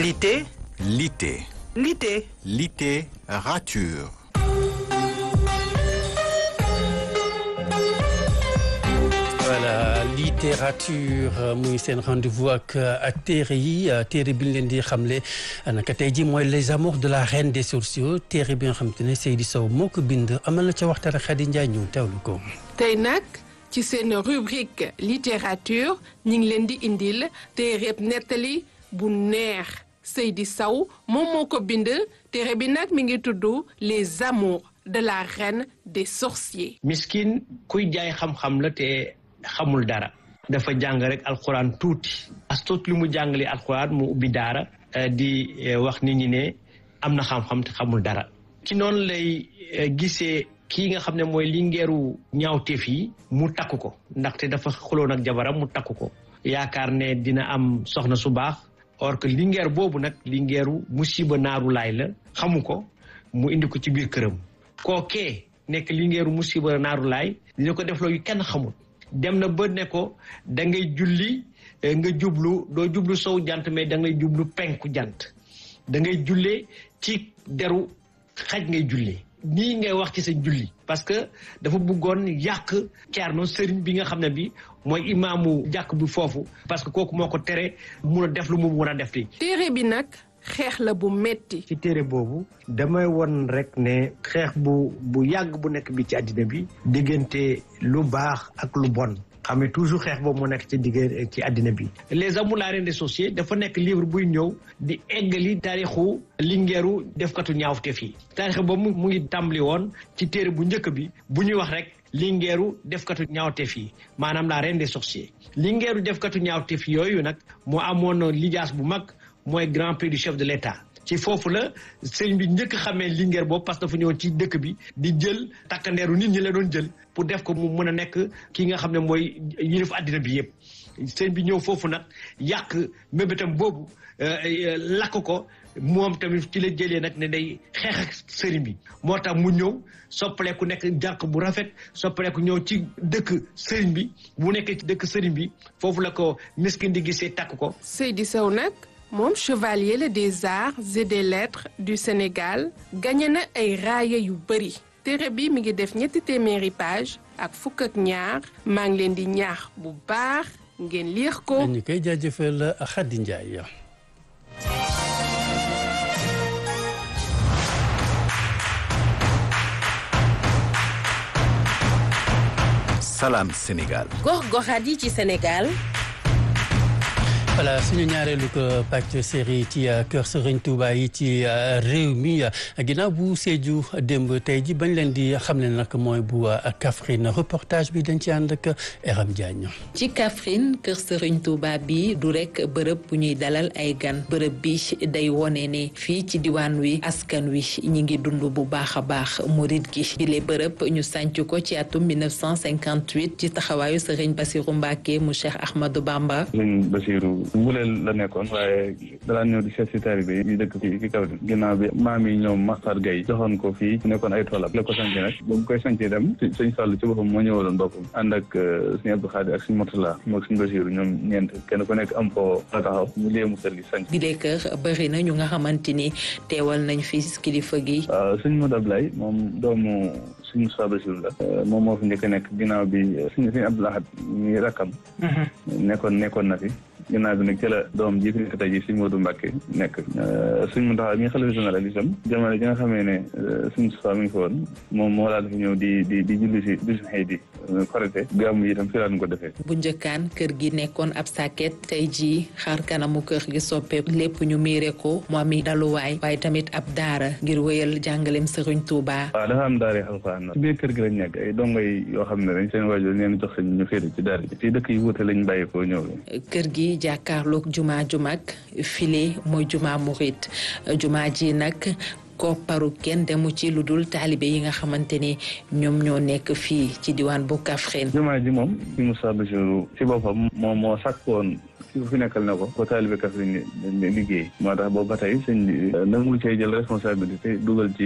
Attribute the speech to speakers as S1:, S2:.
S1: Lité
S2: Lité.
S1: Lité
S2: Littérature.
S3: voilà littérature muy seen rendez-vous ak ak téere yi téere bi ñu leen di xamle naka tey ji mooy les amours de la reine des sorciers téere bi nga xam te ne Seydi Sow moo ko bind amal na ca waxtaan ak Khady Ndiaye ñu teewlu ko.
S4: tey nag ci seen rubrique littérature ñu ngi leen di indil téereb nettali bu neex Seydi Sow moom moo ko bind téere bi nag mi ngi tudd les amours de la reine des sorciers.
S5: miskin kuy jaay xam-xam la te xamul dara dafa jàng rek alxuraan tuuti as tuut li mu jàngale alxuraan mu ubbi daara di wax nit ñi ne am na xam-xam te xamul dara ci noonu lay gisee kii nga xam ne mooy lingeeru ñaawteef yi mu takku ko ndaxte dafa xuloon ak jabaram mu takku ko yaakaar ne dina am soxna su baax or que lingeer boobu nag lingeeru musiba naaru laay la xamu ko mu indi ko ci biir këram kookee nekk lingeeru musiba naaru laay dina ko def loolu kenn xamul dem na ba ne ko da ngay julli nga jublu doo jublu sow jant mais da ngay jublu penku jant da ngay jullee ci deru xaj ngay jullee nii ngay wax ci sa julli parce que dafa bëggoon yàq ceerno sëriñ bi nga xam ne bi mooy imaamu jàkk bi foofu parce que kooku moo ko tere mun a def lu mu mun a def li
S4: téere bi nag xeex la bu metti
S5: ci téere boobu damay won rek ne xeex bu bu yàgg bu nekk bi ci àddina bi diggante lu baax ak lu bon xam ne toujours xeex boobu moo nekk ci digg ci àddina bi les amours la reine des sorciers dafa nekk livre buy ñëw di eggali taarixu lingeeru defkatu ñaawteef yi taarix boobu mu ngi tàmbali woon ci téere bu njëkk bi bu ñuy wax rek lingeeru defkatu ñaawteef yi maanaam la reine des sorciers lingeeru defkatu ñaawteef yooyu nag moo amoon lijaas bu mag mooy grand prix du chef de l'État ci foofu la sëñ bi njëkk xamee lingeer boobu parce que dafa ñëwoon ci dëkk bi di jël takkandeeru nit ñi la doon jël pour def ko mu mën a nekk ki nga xam ne mooy yilif àddina bi yëpp sëñ bi ñëw foofu nag yàq mébétam boobu lakk ko moom tamit ci la jëlee nag ne day xeex ak sëriñ bi moo tax mu ñëw soppaleeku nekk jànq bu rafet soppaleeku ñëw ci dëkk sëriñ bi bu nekkee ci dëkk sëriñ bi foofu la ko miskin di gisee takk ko
S4: Seydi Sow nag moom chevalier la des arts et des lettres du Sénégal gagné na ay raaya yu bëri téere bi mi ngi def ñetti téeméeri page ak fukk ak ñaar maa ngi leen di ñaax bu baax ngeen liir ko.
S3: ñu koy jaajëfal Khady Ndiaye.
S2: Salam Sénégal.
S6: gox-goxaat yi ci Sénégal.
S3: voilà suñu ñaareelu ko pàcc série ci kër Serigne Touba yi ci réew mi ginnaaw bu Sédhiou démb tey ji bañ leen di xam ne nag mooy bu Kaffrine reportage bi dañ ci ànd ak Eram Diagne.
S7: ci Kaffrine kër Serigne Touba bi du rek bërëb bu ñuy dalal ay gan bërëb bi day wone ne fii ci diwaan wi askan wi ñi ngi dund bu baax a baax murit gi bile bërëb ñu sànc ko ci atum 1958 ci taxawaayu Serigne Bassirou Mbacké mu Cheikh Ahmadou Bamba.
S8: Serigne Bassirou Mbuleel la nekkoon waaye dalaa ñëw di seet si taalibe yi dëkk fii ci kaw ginnaaw bi maam yi ñoom Maxtar Gaye joxoon ko fii nekkoon ay toolam la ko sanc nag ba mu koy sanc dem sëñ Fallu ci boppam moo ñëwaloon boppam ànd ak sëñ Abdou Khadir ak sëñ Murtala moog sëñ Basiru ñoom ñeent kenn ku nekk am foo la taxaw mu léemu kër gi sanc
S7: bile kër bëri na ñu nga xamante ni teewal nañ fi kilifa gi
S8: waaw sëñ Modou Ablaye moom doomu sëñ Moussa Basiru la moom moo fi njëkk a nekk ginnaaw bi sëñ sëñ Abdou Lahad ñi rakkam nekkoon nekkoon na fi ginnaaw bi nag ci la doom ji fi nekk tey ji sëñ Modou Mbacke nekk sëñ Mountakha mi xalifa général itam jamono ji nga xamee ne sëñ Moustapha mi ngi fa woon moom moo daal fi ñëw di di di julli si bisu xëy di korite gàmmu yi itam fi daan ko defee
S7: bu njëkkaan kër gi nekkoon ab sàkket tey jii xaar kanamu kër gi soppe lépp ñu miire ko mu ami daluwaay waaye tamit ab daara ngir wéyal jàngaleem Serigne Touba
S8: waaw dafa am daara alxuraan ci biir kër gi lañ nekk ay dongo yi yoo xam ne dañ seen waajur leen jox seen ñu féete ci daara ji fii dëkk yi wuute lañ bàyyi ko ñëw
S7: kër gi jàkkaarloog juma ju mag file mooy juma murit juma ji nag kopparu kenn demu ci lu dul taalibe yi nga xamante ni ñoom ñoo nekk fii ci diwaan bu Kaffrine
S8: jumaa ji moom si Moussa Bachirou ci boppam moom moo sàkkoon ki fi nekkal na ko ko taalibe Kaffrine liggéey moo tax boobu ba tey sëñ bi nangu cee jël responsabilité dugal ci